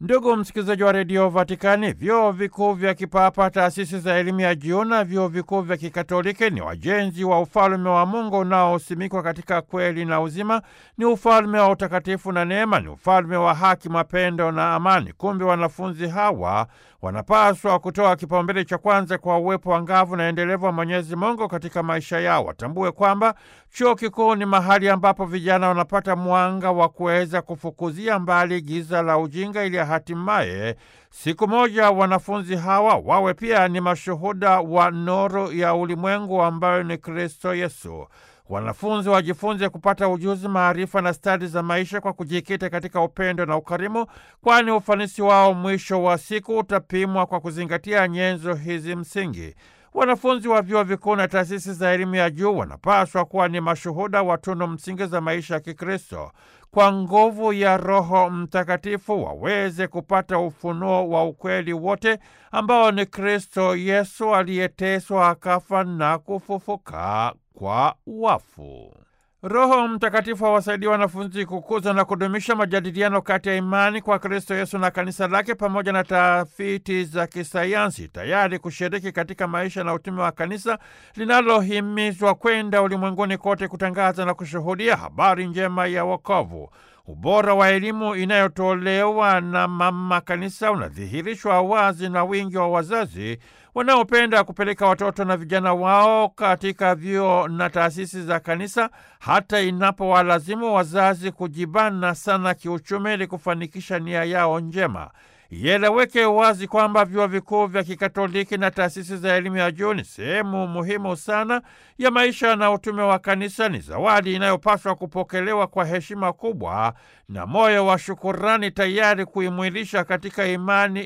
Ndugu msikilizaji wa redio Vatikani, vyuo vikuu vya kipapa, taasisi za elimu ya juu na vyuo vikuu vya kikatoliki ni wajenzi wa ufalme wa Mungu unaosimikwa katika kweli na uzima. Ni ufalme wa utakatifu na neema, ni ufalme wa haki, mapendo na amani. Kumbe wanafunzi hawa wanapaswa kutoa kipaumbele cha kwanza kwa uwepo angavu na endelevu wa Mwenyezi Mungu katika maisha yao. Watambue kwamba chuo kikuu ni mahali ambapo vijana wanapata mwanga wa kuweza kufukuzia mbali giza la ujinga, ili hatimaye siku moja wanafunzi hawa wawe pia ni mashuhuda wa nuru ya ulimwengu ambayo ni Kristo Yesu. Wanafunzi wajifunze kupata ujuzi, maarifa na stadi za maisha kwa kujikita katika upendo na ukarimu, kwani ufanisi wao mwisho wa siku utapimwa kwa kuzingatia nyenzo hizi msingi. Wanafunzi wa vyuo vikuu na taasisi za elimu ya juu wanapaswa kuwa ni mashuhuda wa tunu msingi za maisha ya Kikristo. Kwa nguvu ya Roho Mtakatifu waweze kupata ufunuo wa ukweli wote ambao ni Kristo Yesu aliyeteswa, akafa na kufufuka kwa wafu. Roho Mtakatifu awasaidia wanafunzi kukuza na kudumisha majadiliano kati ya imani kwa Kristo Yesu na kanisa lake pamoja na tafiti za kisayansi, tayari kushiriki katika maisha na utume wa kanisa linalohimizwa kwenda ulimwenguni kote kutangaza na kushuhudia habari njema ya wokovu. Ubora wa elimu inayotolewa na mama kanisa unadhihirishwa wazi na wingi wa wazazi wanaopenda kupeleka watoto na vijana wao katika vyuo na taasisi za kanisa, hata inapowalazimu wazazi kujibana sana kiuchumi ili kufanikisha nia yao njema. Ieleweke wazi kwamba vyuo vikuu vya Kikatoliki na taasisi za elimu ya juu ni sehemu muhimu sana ya maisha na utume wa kanisa. Ni zawadi inayopaswa kupokelewa kwa heshima kubwa na moyo wa shukurani, tayari kuimwilisha katika imani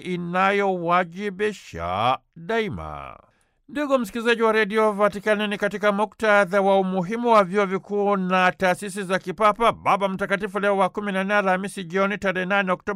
inayowajibisha daima. Ndugu msikilizaji wa redio Vatikani, ni katika muktadha wa umuhimu wa vyuo vikuu na taasisi za kipapa, Baba Mtakatifu Leo wa 14 Alhamisi jioni tarehe 8 Oktoba